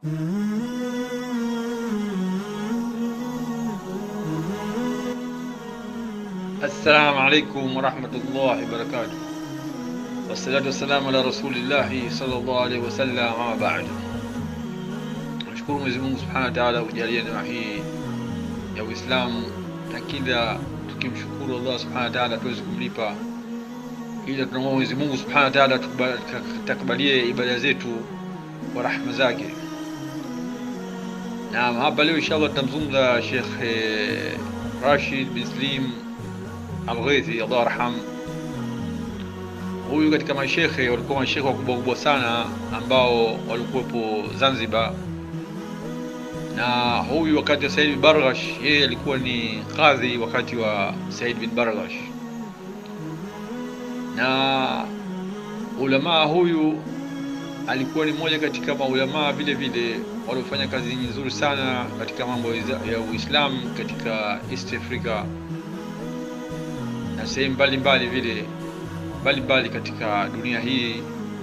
Assalamu alaikum warahmatullahi wabarakatuh. Wassalatu wassalamu ala rasulillahi sallallahu alaihi wasallam, ama baadu. Nashukuru Mwenyezi Mungu subhanahu wa taala kujalia neema hii ya Uislamu, na kila tukimshukuru Allah subhanahu wa taala tuweze kumlipa, ila tunamwomba Mwenyezi Mungu subhanahu wa taala takabalie ibada zetu kwa rahma zake. Naam, hapa leo inshallah tutamzungumza Sheikh eh, Rashid bin Slim Algheithi Allah arham. Huyu katika mashekhe walikuwa mashekhe wakubwa kubwa sana ambao walikuwepo Zanzibar, na huyu wakati wa Said bin Barghash, yeye alikuwa ni kadhi wakati wa Said bin Barghash, na ulamaa huyu alikuwa ni mmoja katika maulamaa vile vile waliofanya kazi nzuri sana katika mambo ya Uislamu katika East Africa na sehemu mbalimbali vile mbalimbali katika dunia hii.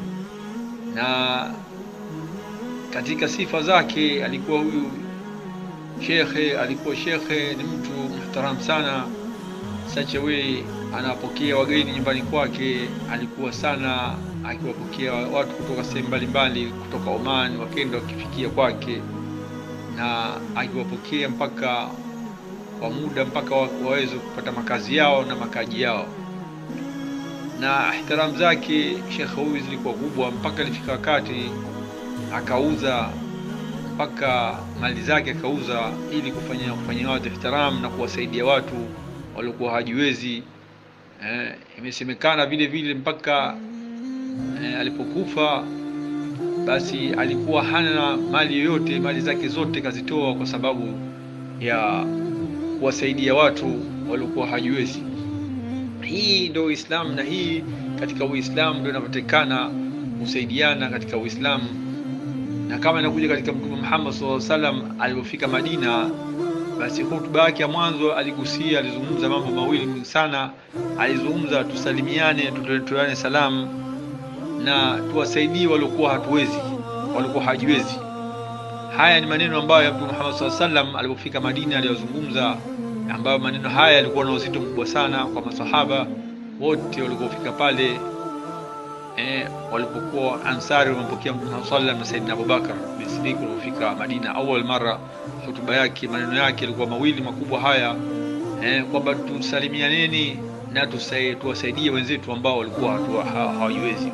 Na katika sifa zake alikuwa huyu shekhe, alikuwa shekhe ni mtu muhtaram sana, such a way anawapokea wageni nyumbani kwake, alikuwa sana akiwapokea watu kutoka sehemu mbalimbali, kutoka Oman wakenda wakifikia kwake, na akiwapokea mpaka kwa muda mpaka waweze kupata makazi yao na makaji yao. Na ihtiramu zake shekhe huyu zilikuwa kubwa, mpaka ilifika wakati akauza mpaka mali zake akauza, ili kufanya kufanyia watu ihtiramu na kuwasaidia watu waliokuwa hajiwezi. Eh, imesemekana vile vile mpaka eh, alipokufa basi alikuwa hana mali yoyote, mali zake zote kazitoa kwa sababu ya kuwasaidia watu waliokuwa hajiwezi. Hii ndio Uislamu, na hii katika Uislamu ndio inapatikana kusaidiana katika Uislamu, na kama inakuja katika Mtume Muhammad sallallahu alaihi wasallam alipofika Madina, basi hutuba yake ya mwanzo aligusia, alizungumza mambo mawili sana. Alizungumza tusalimiane, tutoleane salamu na tuwasaidie waliokuwa hatuwezi, waliokuwa hajiwezi. Haya ni maneno ambayo ya Mtume Muhammad sallallahu alaihi wasallam alipofika Madina aliyozungumza, ambayo maneno haya yalikuwa na uzito mkubwa sana kwa masahaba wote walipofika pale. Eh, walipokuwa Ansari wamepokea Mtume Muhammad sallallahu alaihi wasallam na Saidina Abubakar bin Siddiq walipofika Madina awal mara, hotuba yake maneno yake yalikuwa mawili makubwa haya, eh, kwamba tusalimianeni na tuwasaidie wenzetu ambao walikuwa hawajiwezi.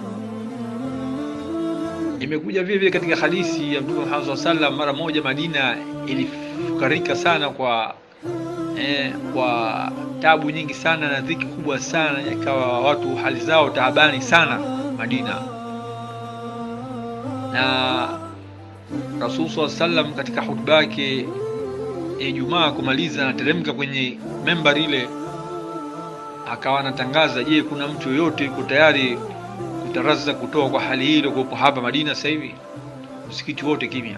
Imekuja vile vile katika hadithi ya Mtume Muhammad sallallahu alaihi wasallam, mara moja Madina ilifukarika sana kwa eh, kwa tabu nyingi sana na dhiki kubwa sana, ikawa watu hali zao taabani sana Madina, na Rasul sallallahu alaihi wasallam katika hutuba yake ya Ijumaa kumaliza, anateremka kwenye membari ile, akawa anatangaza, je, kuna mtu yoyote yuko tayari kutaraza kutoa kwa hali hii iliyokuwepo hapa Madina sasa hivi? Msikiti wote kimya.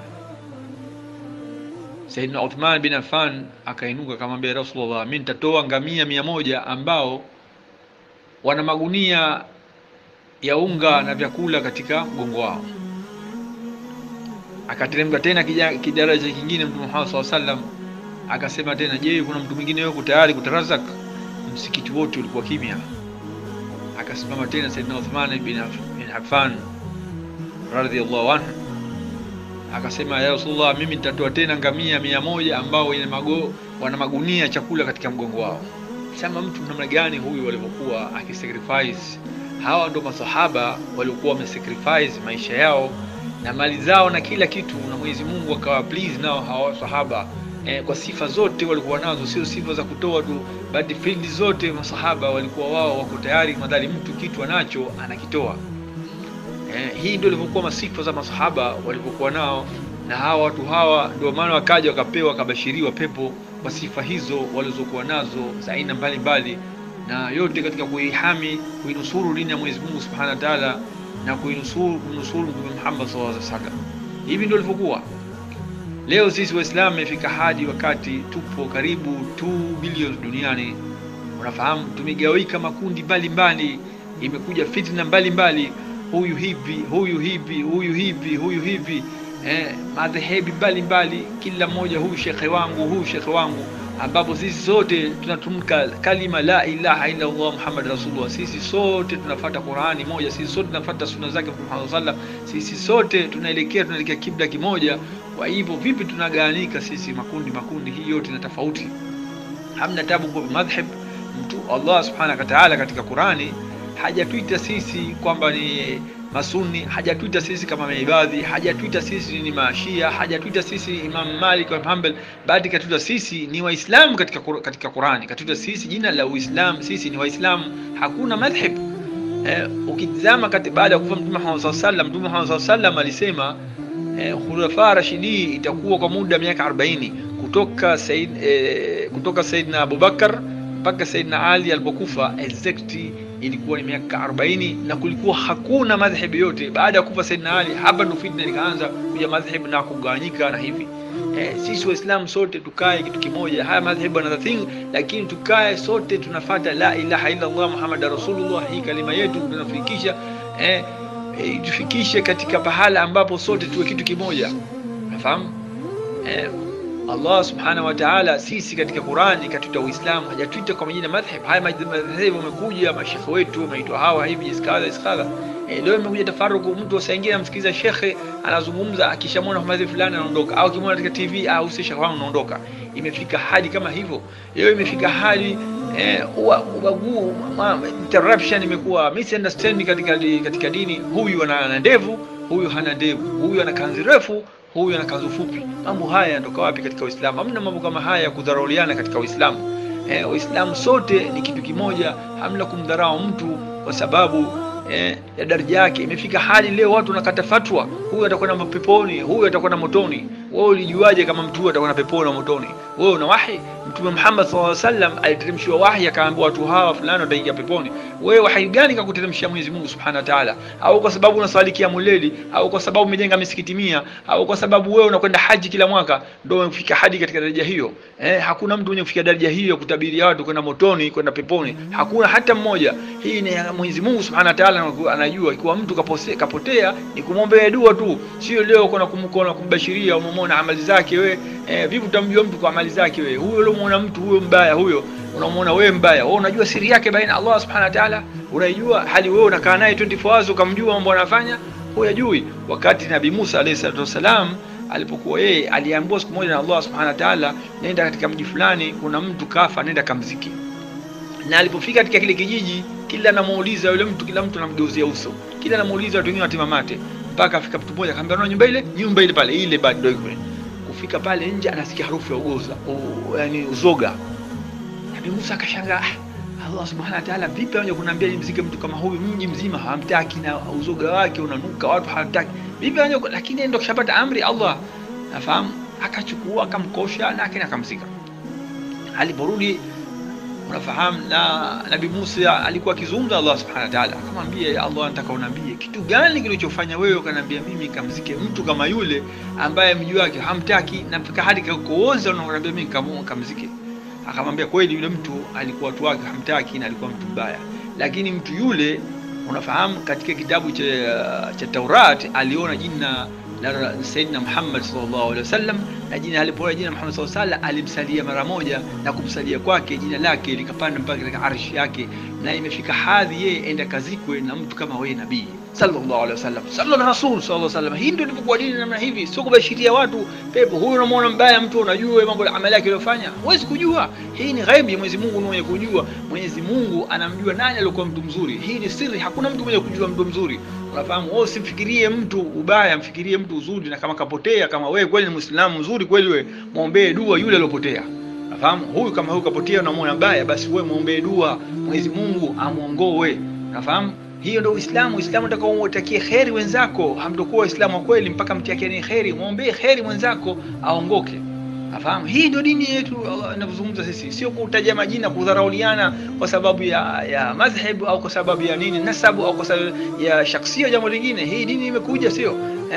Saidina Uthman bin Affan akainuka akamwambia Rasulullah, mimi nitatoa ngamia mia moja ambao wana magunia ya unga na vyakula katika mgongo wao. Akateremka tena kidaraja kingine Mtume Muhammad sallallahu alaihi wasallam akasema tena, je, kuna mtu mwingine yuko tayari kutarazak? Msikiti wote ulikuwa kimya. Akasimama tena Saidina Uthman bin Affan radhiyallahu anhu akasema, ya Rasulullah, mimi nitatoa tena ngamia mia moja ambao wenye mago wana magunia chakula katika mgongo wao. Sema mtu namna gani huyu walivyokuwa akisacrifice. Hawa ndo masahaba waliokuwa wamesacrifice maisha yao na mali zao na kila kitu, na Mwenyezi Mungu akawa please nao hawa sahaba eh, kwa sifa zote walikuwa nazo, sio sifa za kutoa tu, bali field zote masahaba walikuwa wao wako tayari, madhali mtu kitu anacho anakitoa. Eh, hii ndio ilivyokuwa masifa za masahaba walivyokuwa nao, na hawa watu hawa ndio maana wakaja wakapewa wakabashiriwa pepo kwa sifa hizo walizokuwa nazo za aina mbalimbali, na yote katika kuihami kuinusuru dini ya Mwenyezi Mungu Subhanahu wa Ta'ala na kuinusuru kumnusuru Mtume Muhammad sallallahu alaihi wasallam. Hivi ndio ilivyokuwa. Leo sisi Waislamu imefika hadi wakati tupo karibu 2 bilioni duniani. Unafahamu, tumegawika makundi mbalimbali, imekuja fitna mbalimbali, huyu hivi, huyu hivi, huyu hivi, huyu hivi, eh, madhehebi mbalimbali, kila mmoja huyu shekhe wangu, huyu shekhe wangu, ambapo sisi sote tunatumka kalima la ilaha illa Allah Muhammad Rasulullah. Sisi sote tunafuata Qurani moja, sisi sote tunafuata sunna zake Mtume Muhammad sallam, sisi sote tunaelekea tunaelekea kibla kimoja. Kwa hivyo vipi tunagawanyika sisi makundi makundi? Hii yote na tofauti, hamna tabu kwa madhhab mtu. Allah subhanahu wa ta'ala katika Qurani hajatuita sisi kwamba ni masuni hajatuita sisi kama maibadhi, hajatuita sisi ni mashia, hajatuita sisi Imam Malik wa Hanbal, bali katuita sisi ni Waislamu katika katika Qurani, katuita sisi jina la Uislamu, sisi ni Waislamu, hakuna madhhab. Eh, ukitizama baada ya kufa Mtume Muhammad sallallahu alaihi wasallam, Mtume Muhammad sallallahu alaihi wasallam alisema eh, khulafa rashidi itakuwa kwa muda miaka 40 kutoka Said, eh, kutoka Saidina Abubakar mpaka Saidina Ali alipokufa exactly ilikuwa ni miaka 40 na kulikuwa hakuna madhhabi yote. Baada ya kufa Saidina Ali, hapa ndo fitna ikaanza kuja madhhabi na kugawanyika na hivi. Eh, sisi Waislamu sote tukae kitu kimoja, haya madhhabi another thing, lakini tukae sote tunafata la ilaha illa Allah Muhammad Rasulullah. Hii kalima yetu tunafikisha eh, eh, tufikishe katika pahala ambapo sote tuwe kitu kimoja, nafahamu eh, Allah subhanahu wa ta'ala, sisi katika Qur'ani katuita Uislamu, hajatuita kwa majina madhhab. Haya madhhabu wamekuja mashekhe wetu wameitwa hawa hivi iskadha iskadha. E, leo imekuja tafaruku, mtu wasaingia amsikiza shekhe anazungumza, akishamwona madhhabu fulani anaondoka, au kimwona katika TV au si shekhe wangu anaondoka. Imefika hadi kama hivyo, leo imefika hadi eh, ubaguu interruption, imekuwa misunderstanding katika katika dini. Huyu ana ndevu, huyu hana ndevu, huyu ana kanzi refu huyu ana kanzu fupi. Mambo haya yanatoka wapi katika Uislamu? Hamna mambo kama haya ya kudharauliana katika Uislamu. Eh, Uislamu sote ni kitu kimoja, hamna kumdharau mtu kwa sababu eh, ya daraja yake. Imefika hali leo watu wanakata fatwa, huyu atakwenda peponi, huyu atakwenda motoni. Wewe ulijuaje kama mtu huyu atakwenda peponi na motoni? Wewe una wahi? Mtume Muhammad sallallahu alaihi wasallam aliteremshiwa wahi, akaambiwa watu hawa fulani wataingia peponi. Wewe wahi gani kakuteremshia Mwenyezi Mungu Subhanahu wa Ta'ala? Au kwa sababu unaswali kiamu leli, au kwa sababu umejenga misikiti mia, au kwa sababu wewe unakwenda haji kila mwaka ndio umefika hadi katika daraja hiyo? Eh, hakuna mtu mwenye kufika daraja hiyo kutabiria watu kwenda motoni, kwenda peponi. Hakuna hata mmoja. Hii ni Mwenyezi Mungu Subhanahu wa Ta'ala anajua. Ikiwa mtu kapose, kapotea ni kumwombea dua tu, sio leo kuna kumkona kumbashiria umemwona amali zake wewe. Eh, vipi utamjua mtu kwa amali zake wewe? Huyo uliomwona mtu huyo mbaya huyo unamwona wewe mbaya, wewe unajua siri yake baina Allah subhanahu wa ta'ala, unaijua hali wewe unakaa naye 24 hours ukamjua mambo anafanya, huyajui. Wakati Nabii Musa alayhi salatu wasalam alipokuwa yeye aliambiwa siku moja na Allah subhanahu wa ta'ala, nenda katika mji fulani, kuna mtu kafa, nenda kamziki. Na alipofika katika kile kijiji, kila anamuuliza yule mtu, kila mtu anamgeuzia uso, kila anamuuliza, watu wengine watima mate, mpaka afika mtu mmoja akamwambia, unaona nyumba ile, nyumba ile pale, ile bado ndio kufika pale nje, anasikia harufu ya ugoza, yani uzoga Nabii Musa akashangaa, Allah subhanahu wa ta'ala, vipi anaje kuniambia nimzike mtu kama huyu? Mji mzima hawamtaki na uzoga wake unanuka, watu hawataki. Vipi anaje? Lakini ndio kishapata amri Allah, nafahamu. Akachukua akamkosha na akina akamzika. Aliporudi unafahamu, na Nabii Musa alikuwa akizungumza Allah subhanahu wa ta'ala, akamwambia Allah, nataka uniambie kitu gani kilichofanya wewe ukaniambia mimi kamzike mtu kama yule ambaye mji wake hamtaki na mpaka hadi kakooza, unaniambia mimi kamzike akamwambia kweli, yule mtu alikuwa watu wake hamtaki na alikuwa mtu mbaya, lakini mtu yule unafahamu, katika kitabu cha, cha Taurat aliona jina la Sayyidina Muhammad sallallahu alaihi wasallam, na jina alipoona jina Muhammad sallallahu alaihi wasallam alimsalia mara moja, na kumsalia kwake jina lake likapanda mpaka katika arshi yake, na imefika hadhi yeye enda kazikwe na mtu kama wewe nabii sallallahu alaihi wasallam, sallallahu rasul sallallahu alaihi wasallam. Hii ndio ilivyokuwa dini namna hivi, sio kubashiria watu pepo. Huyu unamwona mbaya mtu, unajua mambo ya amali yake aliyofanya, huwezi kujua. Hii ni ghaibu ya Mwenyezi Mungu, mwenye kujua. Mwenyezi Mungu anamjua nani alikuwa mtu mzuri. Hii ni siri, hakuna mtu mwenye kujua mtu mzuri. Unafahamu? Wewe usimfikirie mtu ubaya, mfikirie mtu uzuri, na kama kapotea, kama wewe kweli ni Muislamu mzuri kweli, wewe muombee dua yule aliyopotea. Unafahamu? Huyu kama huyu kapotea, unamwona mbaya, basi wewe muombee dua, Mwenyezi Mungu amuongoe. Unafahamu? Hiyo ndio Uislamu. Uislamu unataka umtakie kheri wenzako, hamtokuwa Waislamu wa kweli mpaka mtakieni kheri, muombee kheri mwenzako aongoke. Afahamu? Hii ndio dini yetu inavyozungumza sisi, sio kutaja majina, kudharauliana kwa sababu ya ya madhhabu au kwa sababu ya nini nasabu au kwa sababu ya shaksia, jambo lingine. Hii dini imekuja sio eh,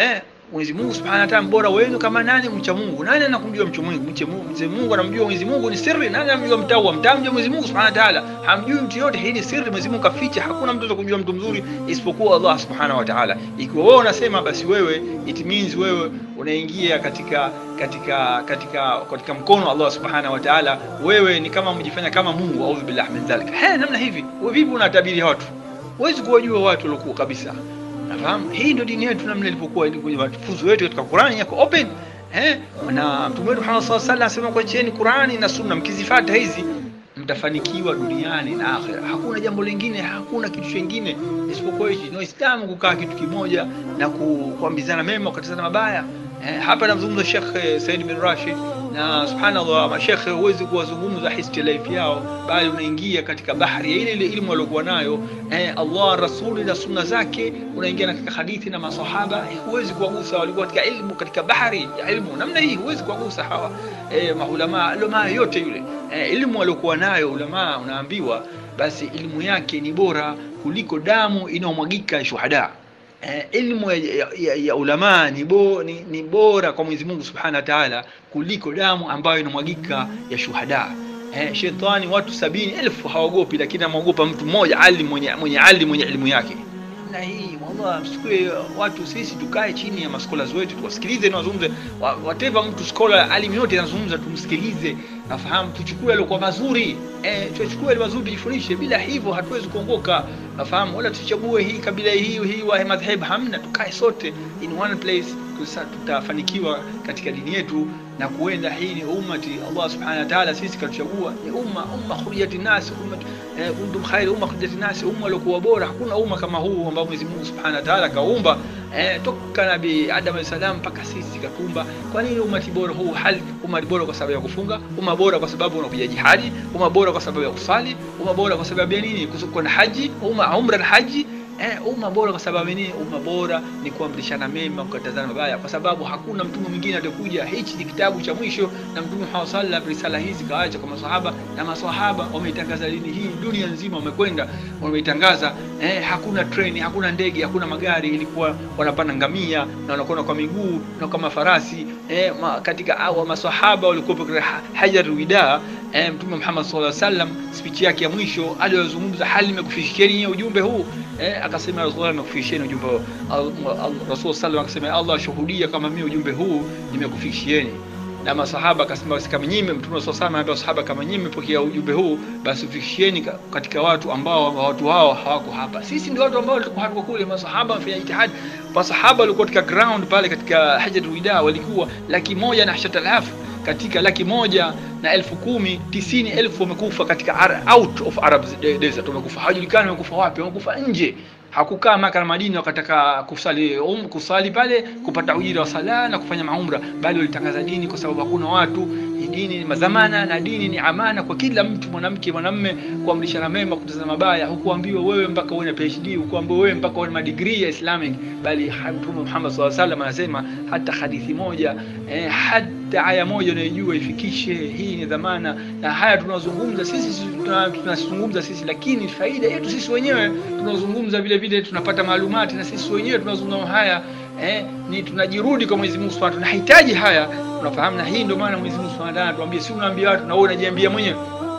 Mwenyezi Mungu Subhanahu wa Ta'ala mbora wenu kama nani mcha Mungu. Nani anakumjua mcha Mungu? Mcha Mungu, Mwenyezi Mungu anamjua Mwenyezi Mungu ni siri. Nani anamjua mtawa? Mtamjua Mwenyezi Mungu Subhanahu wa Ta'ala. Hamjui mtu yote, hii ni siri. Mwenyezi Mungu kaficha. Hakuna mtu atakujua mtu mzuri isipokuwa Allah Subhanahu wa Ta'ala. Ikiwa wewe unasema basi wewe it means wewe unaingia katika katika katika katika mkono wa Allah Subhanahu wa Ta'ala. Wewe ni kama mjifanya kama Mungu, audhu billahi min dhalik. He, namna hivi. Wewe vipi unatabiri watu? Huwezi kuwajua watu waliokuwa kabisa. Nafahamu hii ndio dini yetu namna ilipokuwa kwenye mafunzo yetu katika Qur'ani yako open eh, na Mtume wetu Muhammad sallallahu alaihi wasallam anasema kwa cheni Qur'ani na Sunna, mkizifuata hizi mtafanikiwa duniani na akhera. Hakuna jambo lingine, hakuna kitu kingine isipokuwa hichi. Ni Waislamu kukaa kitu kimoja na ku- kuambizana mema, kukatazana mabaya. Eh, hapa namzungumza Sheikh eh, Said bin Rashid na subhanallah, mashekhe huwezi kuwazungumza history life yao, bali unaingia katika bahari ya ile ile ilmu waliokuwa nayo eh, Allah rasuli na sunna zake, unaingia katika hadithi na masahaba eh, huwezi kuwagusa. Walikuwa katika ilmu, katika bahari ya ilmu namna hii, huwezi kuwagusa hawa eh, maulama ulama yote yule eh, ilmu waliokuwa nayo ulama, unaambiwa basi ilmu yake ni bora kuliko damu inayomwagika ya shuhada. Eh, ilmu ya, ya, ya, ya ulama ni, bo, ni, ni bora kwa Mwenyezi Mungu Subhanahu wa Ta'ala kuliko damu ambayo inamwagika ya shuhada. Eh, shetani watu sabini elfu hawagopi, lakini amwogopa mtu mmoja alim mwenye mwenye alim mwenye elimu yake. Na hii wallah, msikue watu sisi tukae chini ya maskola wetu tuwasikilize na wazungumze, wa- whatever mtu skola alim yote anazungumza tumsikilize, nafahamu tuchukue yaliokuwa mazuri eh, tuchukue yale mazuri tujifundishe. Bila hivyo hatuwezi kuongoka, nafahamu, wala tuchague hii kabila hii hii wa madhhabu, hamna. Tukae sote in one place, tusa- tutafanikiwa katika dini yetu na kuenda. Hii ni ummati Allah subhanahu wa ta'ala, sisi katuchagua ni umma umma khuriyati nas umma eh, kuntum khairu umma khuriyati nas, umma uliokuwa bora. Hakuna umma kama huu ambao Mwenyezi Mungu subhanahu wa ta'ala kaumba eh, toka Nabii Adam alayhi salam mpaka sisi katumba. Kwa nini ummati bora huu? Hal umma bora kwa sababu ya kufunga, umma bora kwa sababu unakuja jihadi, umma bora kwa sababu ya kusali, umma bora kwa sababu ya nini? Kusukuwa na haji, umma umra na haji Eh, umma bora kwa sababu nini? Umma bora ni kuamrishana mema, kukatazana mabaya, kwa sababu hakuna mtume mwingine atakuja. Hichi ni kitabu cha mwisho, na Mtume Muhammad sallallahu alaihi wasallam risala hizi kaacha kwa maswahaba, na maswahaba wameitangaza dini hii dunia nzima, wamekwenda wameitangaza. Eh, hakuna treni, hakuna ndege, hakuna magari, ilikuwa wanapanda ngamia na wanakwenda kwa miguu na kama farasi. Eh, ma, katika awa maswahaba walikuwa katika ha- hajar wida eh, Mtume Muhammad sallallahu alaihi wasallam speech yake ya mwisho aliyozungumza, hali nimekufikishieni nyie ujumbe huu eh, akasema Rasulullah nimekufikishieni ujumbe huu. Al- al- Rasul sallallahu akasema Allah shuhudia kama mimi ujumbe huu nimekufikishieni. Na masahaba akasema basi kama nyinyi Mtume sallallahu alaihi wasallam anambia masahaba kama nyinyi mmepokea ujumbe huu basi ufikishieni ka- katika watu ambao watu hao hawako hapa. Sisi ndio watu ambao tulikuwa hatuko kule. Masahaba wamefanya jitihadi. Masahaba walikuwa katika ground pale katika Hajatul Wida walikuwa laki moja na ashata alafu katika laki moja na elfu kumi tisini elfu wamekufa katika ar, out of Arab desert, wamekufa hawajulikani wamekufa wapi, wamekufa nje. Hakukaa Maka na Madina wakataka kusali um, kusali pale kupata ujira wa sala na kufanya maumra, bali walitangaza dini, kwa sababu hakuna watu. Hii Dini ni mazamana na dini ni amana kwa kila mtu, mwanamke mwanamme, kuamrishana mema, kutazama mabaya. Hukuambiwa wewe mpaka uwe na PhD, hukuambiwa wewe mpaka uwe na madigrii ya Islamic, bali Mtume Muhammad sallallahu alaihi wasallam anasema hata hadithi moja eh, hata aya moja unayojua ifikishe. Hii ni dhamana, na haya tunazungumza sisi sisi tuna- tunazungumza sisi, lakini faida yetu sisi wenyewe tunazungumza vile vile, tunapata maalumati na sisi wenyewe tunazungumza haya eh, ni tunajirudi kwa Mwenyezi Mungu Subhanahu, tunahitaji haya, unafahamu. Na hii ndio maana Mwenyezi Mungu Subhanahu anatuambia, si unaambia watu na wewe unajiambia mwenyewe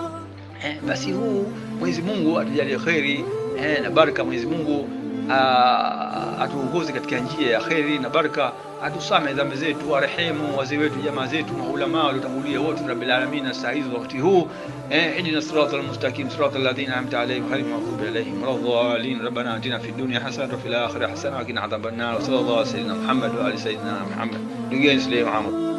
eh, basi huu Mwenyezi Mungu atujalie kheri eh, na baraka. Mwenyezi Mungu ah, atuongoze katika njia ya kheri na baraka, atusame dhambi zetu, arehemu wazee wetu, jamaa zetu, maulama waliotangulia wote, rabbil alamin. Saa hizi wakati huu eh, ihdina siratal mustaqim siratal ladhina an'amta alaihim ghayril maghdubi alaihim waladdallin. Rabbana atina fid dunya hasanatan wa fil akhirati hasanatan wa qina adhaban nar. Wa sallallahu ala sayyidina Muhammad wa ali sayyidina Muhammad. Ndugu yangu Muhammad